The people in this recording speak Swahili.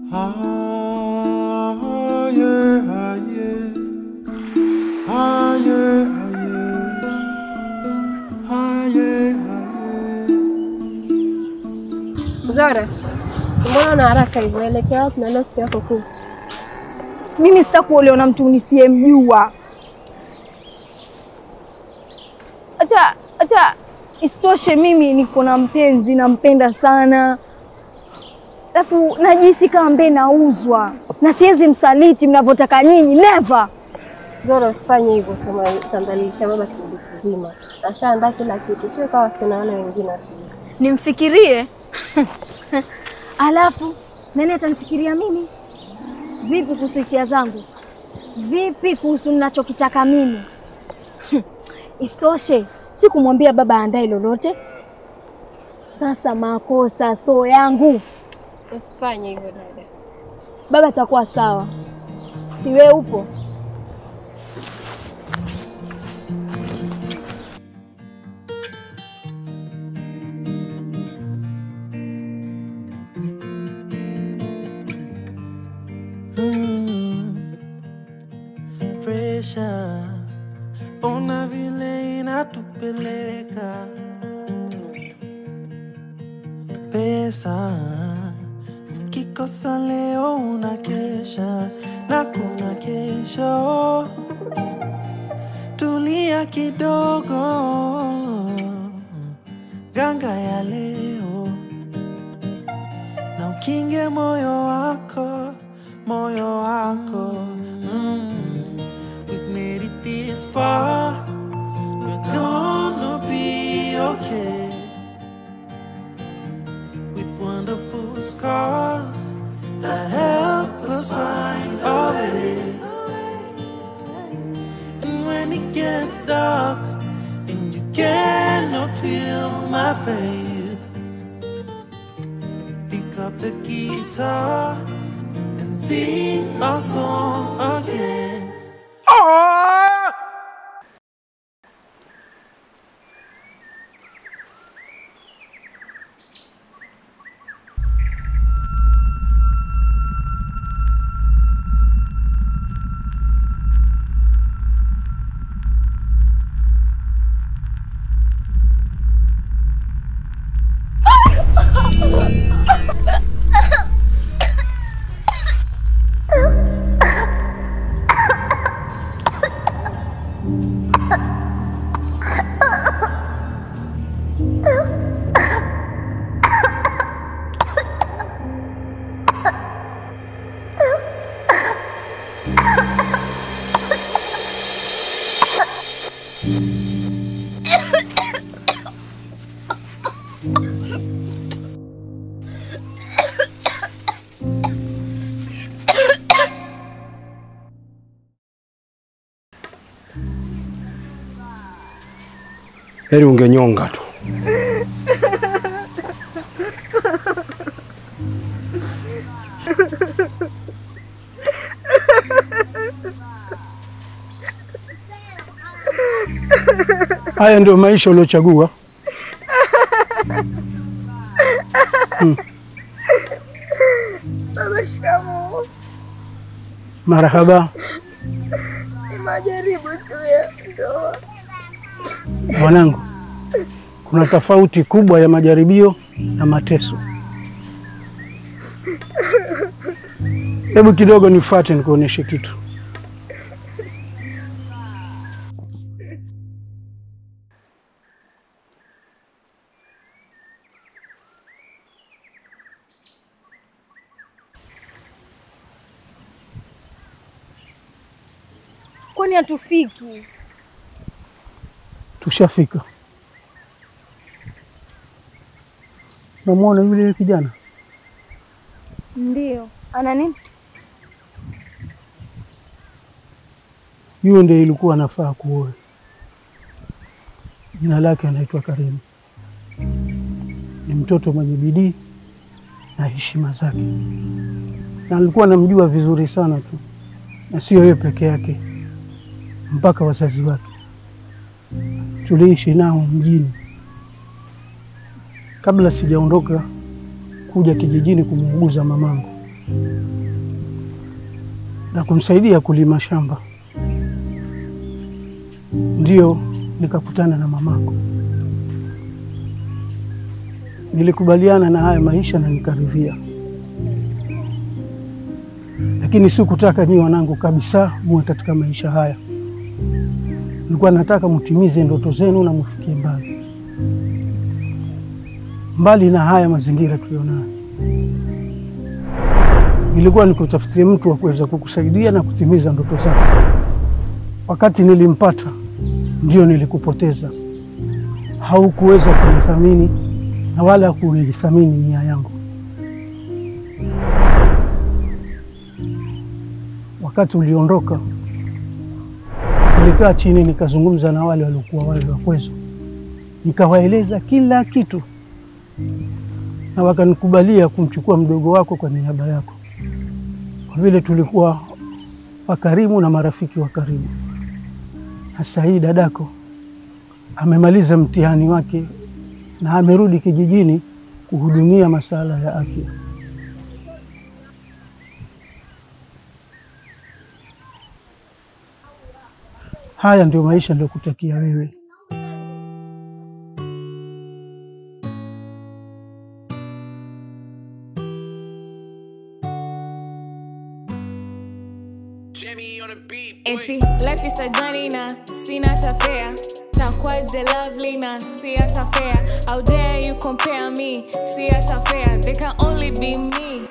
Aye, aye. Aye, aye. Aye, aye. Zora, mbona una haraka hivyo? Naelekea wapi na leo siku yako kuu? Mimi sitakuolewa na mtu nisiyemjua. Hata hata isitoshe, mimi niko na mpenzi, nampenda sana, alafu najisi kama mbe nauzwa na siwezi msaliti mnavyotaka nyinyi, never. Zora, usifanye hivyo, utambadilisha baba kipindi kizima. Ashaandaa kila kitu, sio kama wasichana wale wengine wasije. Nimfikirie alafu nani atanifikiria mimi? Vipi kuhusu hisia zangu? Vipi kuhusu ninachokitaka mimi? Isitoshe, sikumwambia baba aandae lolote. Sasa makosa so yangu, Usifanye hivyo dada. baba atakuwa sawa, si wewe upo? Pressure, ona vile inatupeleka pesa, kikosa leo unakesha na kuna kesho. Tulia kidogo, ganga ya leo na ukinge moyo wako, moyo wako mm. We've made it this far, we're gonna be okay. With wonderful scars that help us find our way. And when it gets dark and you cannot feel my faith, pick up the guitar and sing a song again. Heri ungenyonga tu. Haya ndio maisha uliochagua. Baba, shikamoo. Marahaba Ni majaribu tu ya ndoa. mwanangu, kuna tofauti kubwa ya majaribio na mateso. Hebu kidogo nifuate nikuoneshe kitu. Kwani hatufiki? Tushafika. Namwona yule kijana Ndio. Ana nini? yule, ndiye ilikuwa anafaa kuoe. Jina lake anaitwa Karimu. Ni mtoto mwenye bidii na heshima zake, na alikuwa anamjua vizuri sana tu, na sio yeye peke yake, mpaka wazazi wake. Tuliishi nao mjini kabla sijaondoka kuja kijijini kumuuguza mamangu. na kumsaidia kulima shamba. Ndio nikakutana na mamako. Nilikubaliana na haya maisha na nikaridhia, lakini sikutaka nyi wanangu kabisa muwe katika maisha haya. Nilikuwa nataka mutimize ndoto zenu na mufikie mbali mbali na haya mazingira tulionayo. Nilikuwa nikutafutie mtu wa kuweza kukusaidia na kutimiza ndoto zako. Wakati nilimpata ndio nilikupoteza, haukuweza kunithamini na wala kunithamini nia yangu. Wakati uliondoka, nilikaa chini nikazungumza na wale waliokuwa wale wakwezo, nikawaeleza kila kitu, na wakanikubalia kumchukua mdogo wako kwa niaba yako, kwa vile tulikuwa wakarimu na marafiki wa karibu. Sasa hii dadako amemaliza mtihani wake na amerudi kijijini kuhudumia masuala ya afya. Haya ndio maisha niliyokutakia wewe. Eti life is a journey na sina cha fare takwaje lovely na si hata fair how dare you compare me si hata fair they can only be me